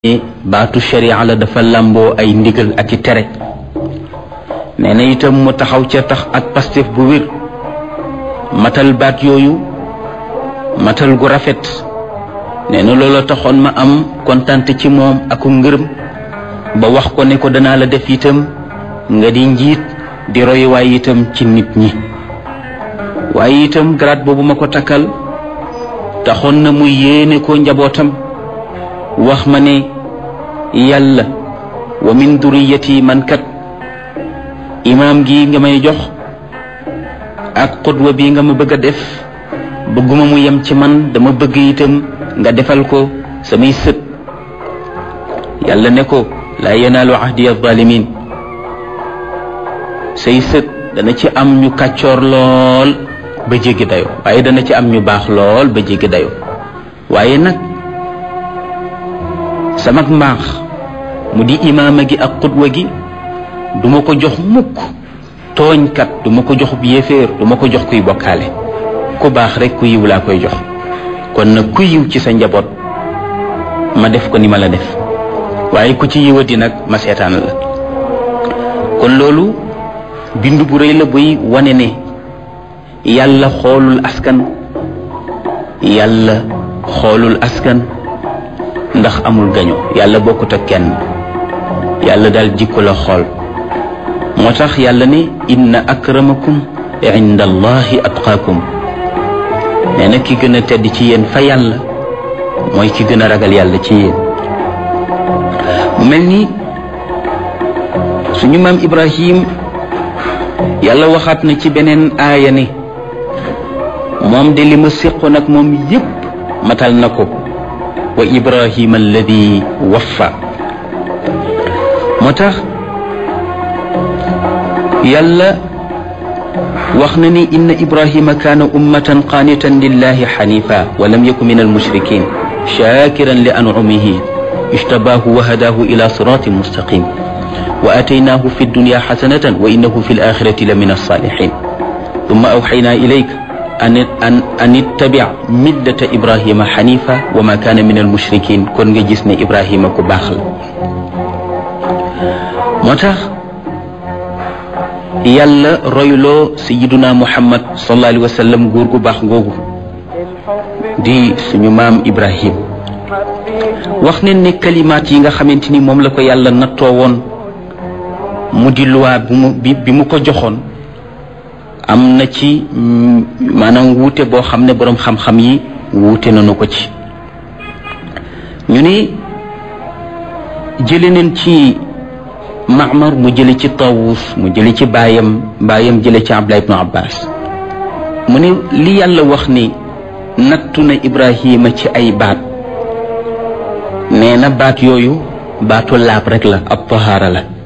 baatu sharia la dafa làmboo ay ndigal ak i tere nee na itam mu taxaw ca tax ak pastef bu wér matal baat yooyu matal gu rafet nee na loola taxoon ma am kontante ci moom ak ngërëm ba wax ko ne ko danaa la def itam nga di njiit di royuwaay itam ci nit ñi waaye itam grade boobu ma ko takkal taxoon na mu yéene ko njabootam wax ma ne yàlla wa min duriyati man kat imaam gi nga may jox ak xudwa bi nga ma bëgg a def bëgguma mu yem ci man dama bëgg itam nga defal ko samay sët yàlla ne ko laa yanaalu ahdi alzalimin say sët dana ci am ñu kàccoor lool ba jéggi dayo waaye dana ci am ñu baax lool ba jéggi dayo waaye nag sama mbaax mu di imaama gi ak xudwa gi duma ko jox mukk tooñkat duma ko jox yéeféer duma ko jox kuy bokkaale ku baax rek ku yiw laa koy jox kon nag ku yiw ci sa njaboot ma def ko ni ma la def waaye ku ci yiwati nag ma seetaan la kon loolu bind bu rëy la buy wane ne yàlla xoolul askan yàlla xoolul askan ndax amul gaño yàlla bokkut ak kenn yàlla daal jikko la xool moo tax yàlla ne inna akramakum inda allahi atqaakum nee na ki gën a tedd ci yéen fa yàlla mooy ki gën a ragal yàlla ci yéen mu mel ni suñu maam ibrahim yàlla waxaat na ci beneen aaya ne moom de li ma séqoon ak moom yépp matal na ko wa ibrahima alladi waffa moo tax yàlla wax na ni inna ibrahima kaana ummatan qaanitan lillahi xanifa wa lam yaku min almushrikin shakiran li ancumihi ijtabaahu wa hadaahu ila siratin mustaqim wa ataynaahu fi dunya xasanatan wa innahu fi alaxirati la min alsaalixin thumma awxaynaa ilayka an an an ittabic millata ibrahima xanifa wa ma kaana min almushrikin kon nga gis ne ibrahima ku baax la moo tax yàlla royloo sayiduna muhammad sallallahu alayhi wa sallam góor gu baax googu di suñu maam ibrahim wax ne ne kalimaat yi nga xamante ni moom la ko yàlla nattoo woon mu di luwaa bi mu bi mu ko joxoon am na ci maanaam wuute boo xam ne boroom xam-xam yi wuute nañu ko ci ñu ne jële neen ci Maamar mu jële ci Tawus mu jële ci baayam baayam jële ci Abdullah ibnu Abbas mu ne li yàlla wax ni nattu na Ibrahima ci ay baat nee na baat yooyu baatu laab rek la ab tahaara la